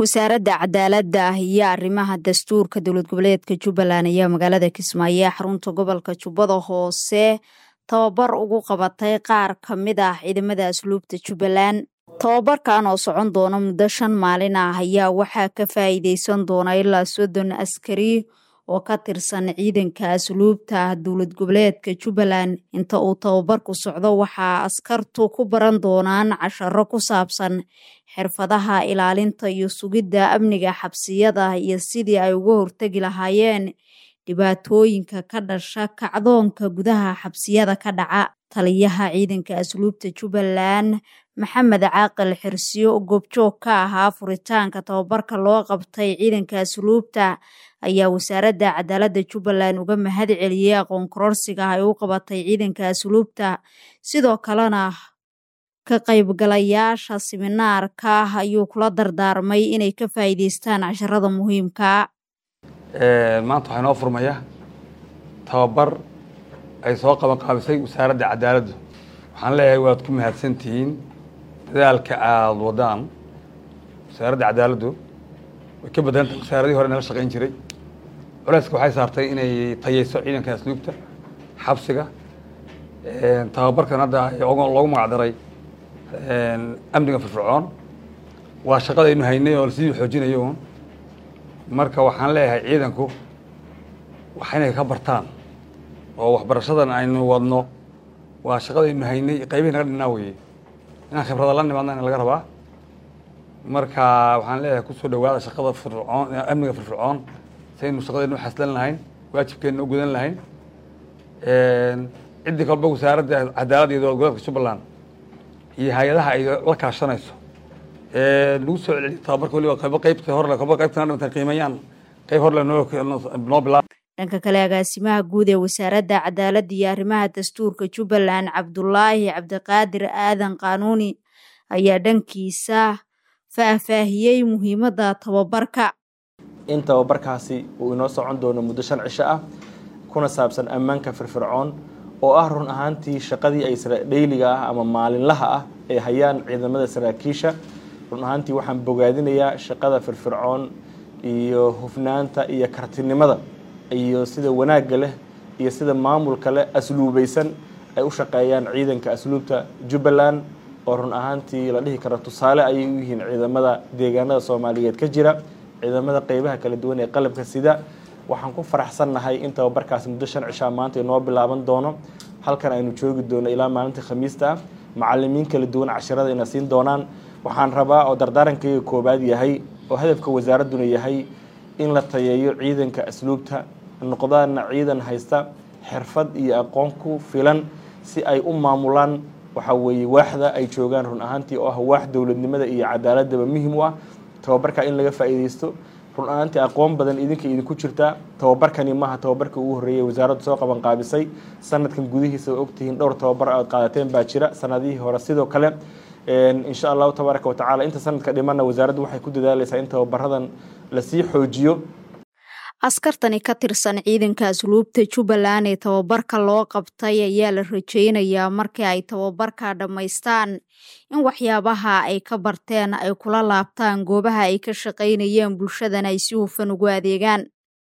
wasaaradda cadaaladda iyo arrimaha dastuurka dowlad goboleedka jubbaland ayaa magaalada kismaayo ee xarunta gobolka jubbada hoose tababar ugu qabatay qaar ka mid ah ciidamada asluubta jubbaland tababarkan oo socon doona muddo shan maalin ah ayaa waxaa ka faa'iideysan doona ilaa soddon askari oo ka tirsan ciidanka asluubta dowlad goboleedka jubbaland inta uu tababarku socdo waxaa askartu ku baran doonaan casharo ku saabsan xirfadaha ilaalinta iyo sugidda amniga xabsiyada iyo sidii ay uga hortegi lahaayeen dhibaatooyinka ka dhasha kacdoonka gudaha xabsiyada ka dhaca taliyaha ciidanka asluubta jubbaland maxamed caaqil xirsiyo goobjoog ka ahaa furitaanka tababarka loo qabtay ciidanka asluubta ayaa wasaaradda cadaaladda jubbaland uga mahad celiyey aqoon kororsiga ay u qabatay ciidanka asluubta sidoo kalena ka qaybgalayaasha siminaarka ayuu kula dardaarmay inay ka faa'iideystaan casharada muhiimka maanta waxaa inoo furmaya tababar ay soo qaban qaabisay wasaaradda cadaaladdu waxaan leeyahay waad ku mahadsan tihiin dadaalka aada wadaan wasaaradda cadaaladdu way ka badanta wasaaradihii hore nala shaqayn jiray culeyska waxay saartay inay tayeyso ciidanka asluubta xabsiga tababarkan hadda loogu magacdaray amniga firfircoon waa shaqadaynu haynay oo lasii xoojinayo un marka waxaan leeyahay ciidanku wax inay ka bartaan oo waxbarashadan aynu wadno waa shaqadaynu haynay qaybihi naga dhinnaa weye inaan khibrada la nimaadna laga rabaa marka waxaan leeyahay kusoo dhawaada shaqada firfircoon amniga firfircoon saynu shaqadaynu xaslan lahayn waajibkeenna u gudan lahayn ciddii kalba wasaaradda cadaaladda iyo dowlad goboleedka jubbaland iyo hay-adaha ay la kaashanayso lagu soo celceliyo tababarka waliba qaybo qaybta horle qaybo qaybtana dhimatan qiimeeyaan qayb horle noo noo bilaab dhanka kale agaasimaha guud ee wasaaradda cadaaladda iyo arrimaha dastuurka jubbaland cabdulaahi cabdiqaadir aadan qaanuuni ayaa dhankiisa faahfaahiyey muhiimadda tababarka in tababarkaasi uu inoo socon doono muddo shan cisho ah kuna saabsan ammaanka firfircoon oo ah run ahaantii shaqadii ay dhayliga ah ama maalinlaha ah ay hayaan ciidamada saraakiisha run ahaantii waxaan bogaadinayaa shaqada firfircoon iyo hufnaanta iyo kartinimada iyo sida wanaagga leh iyo sida maamulka leh asluubaysan ay u shaqeeyaan ciidanka asluubta jubbaland oo run ahaantii la dhihi karo tusaale ayay u yihiin ciidamada deegaanada soomaaliyeed ka jira ciidamada qeybaha kala duwan ee qalabka sida waxaan ku faraxsannahay in tababarkaasi muddo shan cishaa maanta inoo bilaaban doono halkan aynu joogi doono ilaa maalinta khamiista ah macalimiin kala duwan cashirada ina siin doonaan waxaan rabaa oo dardaarankayga koobaad yahay oo hadafka wasaaradduna yahay in la tayeeyo ciidanka asluubta noqdaana ciidan haysta xirfad iyo aqoon ku filan si ay u maamulaan waxa weeye waaxda ay joogaan run ahaantii oo ah waax dowladnimada iyo cadaaladaba muhim u ah tababarka in laga faa'iideysto run ahaantii aqoon badan idinka idinku jirtaa tababarkani maaha tababarka ugu horreeyay wasaaraddu soo qaban qaabisay sanadkan gudihiisa ogtihiin dhowr tababar aad qaadateen baa jira sanadihii hore sidoo kale insha allahu tabaaraka watacaala inta sanadka dhimanna wasaaraddu waxay ku dadaaleysaa in tababaradan lasii xoojiyo askartani ka tirsan ciidanka asluubta jubbaland ee tababarka loo qabtay ayaa la rajeynayaa markii ay tababarka dhammaystaan in waxyaabaha ay ka barteen ay kula laabtaan goobaha ay ka shaqaynayeen bulshadana ay si hufan ugu adeegaan